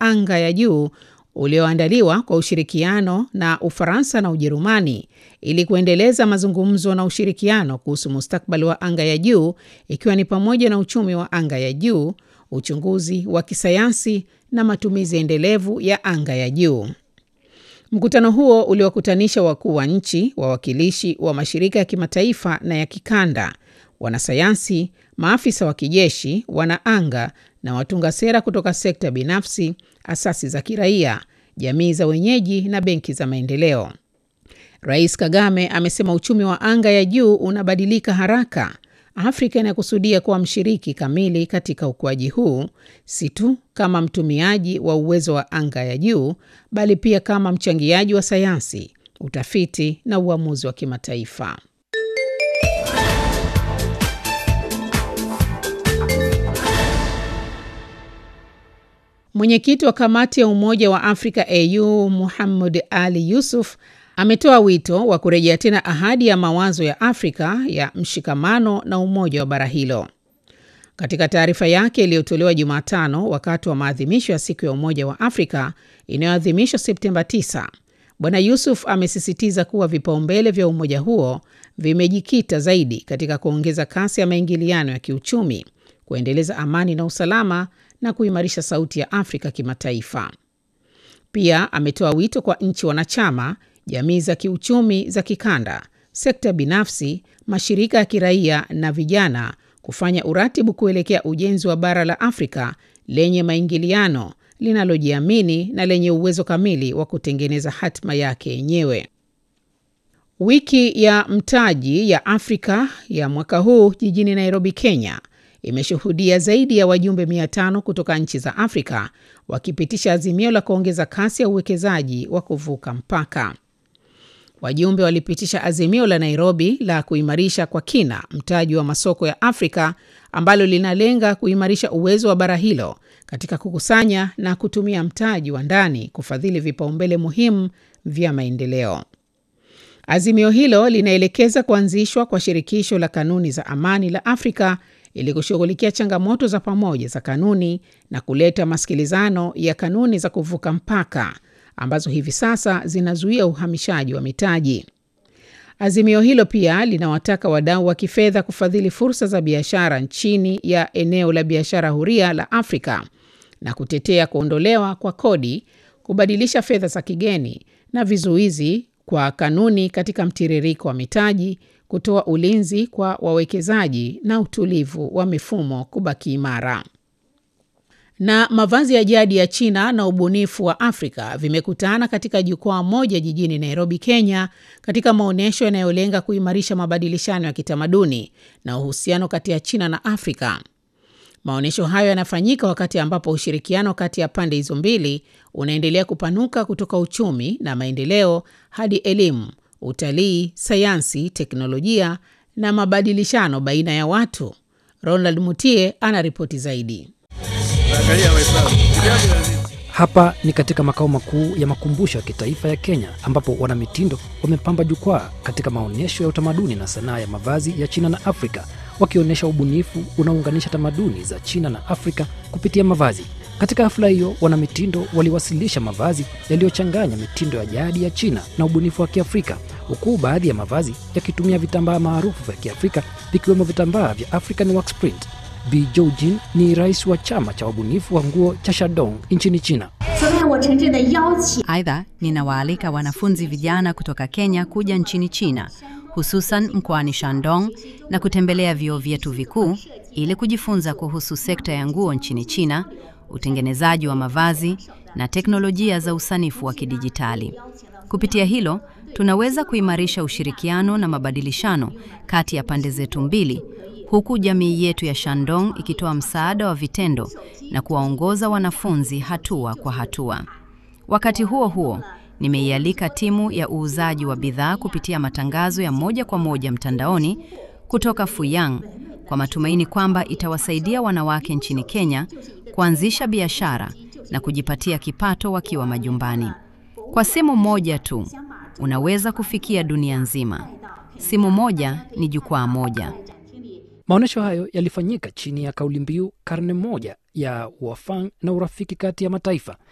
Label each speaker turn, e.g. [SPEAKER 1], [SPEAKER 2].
[SPEAKER 1] anga ya juu ulioandaliwa kwa ushirikiano na Ufaransa na Ujerumani ili kuendeleza mazungumzo na ushirikiano kuhusu mustakabali wa anga ya juu ikiwa ni pamoja na uchumi wa anga ya juu, uchunguzi wa kisayansi na matumizi endelevu ya anga ya juu. Mkutano huo uliwakutanisha wakuu wa nchi, wawakilishi wa mashirika ya kimataifa na ya kikanda, wanasayansi, maafisa wa kijeshi, wanaanga na watunga sera kutoka sekta binafsi, asasi za kiraia, jamii za wenyeji na benki za maendeleo. Rais Kagame amesema uchumi wa anga ya juu unabadilika haraka. Afrika inakusudia kuwa mshiriki kamili katika ukuaji huu, si tu kama mtumiaji wa uwezo wa anga ya juu, bali pia kama mchangiaji wa sayansi, utafiti na uamuzi wa kimataifa. Mwenyekiti wa kamati ya Umoja wa Afrika AU Muhammad Ali Yusuf ametoa wito wa kurejea tena ahadi ya mawazo ya Afrika ya mshikamano na umoja wa bara hilo. Katika taarifa yake iliyotolewa Jumatano wakati wa maadhimisho ya siku ya Umoja wa Afrika inayoadhimishwa Septemba 9, Bwana Yusuf amesisitiza kuwa vipaumbele vya umoja huo vimejikita zaidi katika kuongeza kasi ya maingiliano ya kiuchumi, kuendeleza amani na usalama na kuimarisha sauti ya Afrika kimataifa. Pia ametoa wito kwa nchi wanachama, jamii za kiuchumi za kikanda, sekta binafsi, mashirika ya kiraia na vijana kufanya uratibu kuelekea ujenzi wa bara la Afrika lenye maingiliano, linalojiamini na lenye uwezo kamili wa kutengeneza hatima yake yenyewe. Wiki ya mtaji ya Afrika ya mwaka huu jijini Nairobi, Kenya imeshuhudia zaidi ya wajumbe 500 kutoka nchi za Afrika wakipitisha azimio la kuongeza kasi ya uwekezaji wa kuvuka mpaka. Wajumbe walipitisha azimio la Nairobi la kuimarisha kwa kina mtaji wa masoko ya Afrika ambalo linalenga kuimarisha uwezo wa bara hilo katika kukusanya na kutumia mtaji wa ndani kufadhili vipaumbele muhimu vya maendeleo. Azimio hilo linaelekeza kuanzishwa kwa shirikisho la kanuni za amani la Afrika ili kushughulikia changamoto za pamoja za kanuni na kuleta masikilizano ya kanuni za kuvuka mpaka ambazo hivi sasa zinazuia uhamishaji wa mitaji. Azimio hilo pia linawataka wadau wa kifedha kufadhili fursa za biashara chini ya eneo la biashara huria la Afrika na kutetea kuondolewa kwa kodi, kubadilisha fedha za kigeni na vizuizi kwa kanuni katika mtiririko wa mitaji, kutoa ulinzi kwa wawekezaji na utulivu wa mifumo kubaki imara. Na mavazi ya jadi ya China na ubunifu wa Afrika vimekutana katika jukwaa moja jijini Nairobi, Kenya, katika maonyesho yanayolenga kuimarisha mabadilishano ya kitamaduni na uhusiano kati ya China na Afrika. Maonyesho hayo yanafanyika wakati ambapo ushirikiano kati ya pande hizo mbili unaendelea kupanuka kutoka uchumi na maendeleo hadi elimu, utalii, sayansi, teknolojia na mabadilishano baina ya watu. Ronald Mutie ana ripoti zaidi.
[SPEAKER 2] Hapa ni katika makao makuu ya makumbusho ya kitaifa ya Kenya ambapo wanamitindo wamepamba jukwaa katika maonyesho ya utamaduni na sanaa ya mavazi ya China na Afrika wakionyesha ubunifu unaounganisha tamaduni za China na Afrika kupitia mavazi. Katika hafla hiyo, wanamitindo waliwasilisha mavazi yaliyochanganya mitindo ya jadi ya China na ubunifu wa Kiafrika, huku baadhi ya mavazi yakitumia vitambaa maarufu vya Kiafrika vikiwemo vitambaa vya African Wax Print. Bi Joujin ni rais wa chama cha wabunifu wa nguo cha Shandong nchini China.
[SPEAKER 3] Aidha, ninawaalika wanafunzi vijana kutoka Kenya kuja nchini China, hususan mkoani Shandong na kutembelea vyuo vyetu vikuu ili kujifunza kuhusu sekta ya nguo nchini China, utengenezaji wa mavazi na teknolojia za usanifu wa kidijitali. Kupitia hilo, tunaweza kuimarisha ushirikiano na mabadilishano kati ya pande zetu mbili huku jamii yetu ya Shandong ikitoa msaada wa vitendo na kuwaongoza wanafunzi hatua kwa hatua. Wakati huo huo, nimeialika timu ya uuzaji wa bidhaa kupitia matangazo ya moja kwa moja mtandaoni kutoka Fuyang kwa matumaini kwamba itawasaidia wanawake nchini Kenya kuanzisha biashara na kujipatia kipato wakiwa majumbani. Kwa simu moja tu, unaweza kufikia dunia nzima. Simu moja ni jukwaa moja.
[SPEAKER 2] Maonyesho hayo yalifanyika chini ya kauli mbiu karne moja ya uafang na urafiki kati ya mataifa,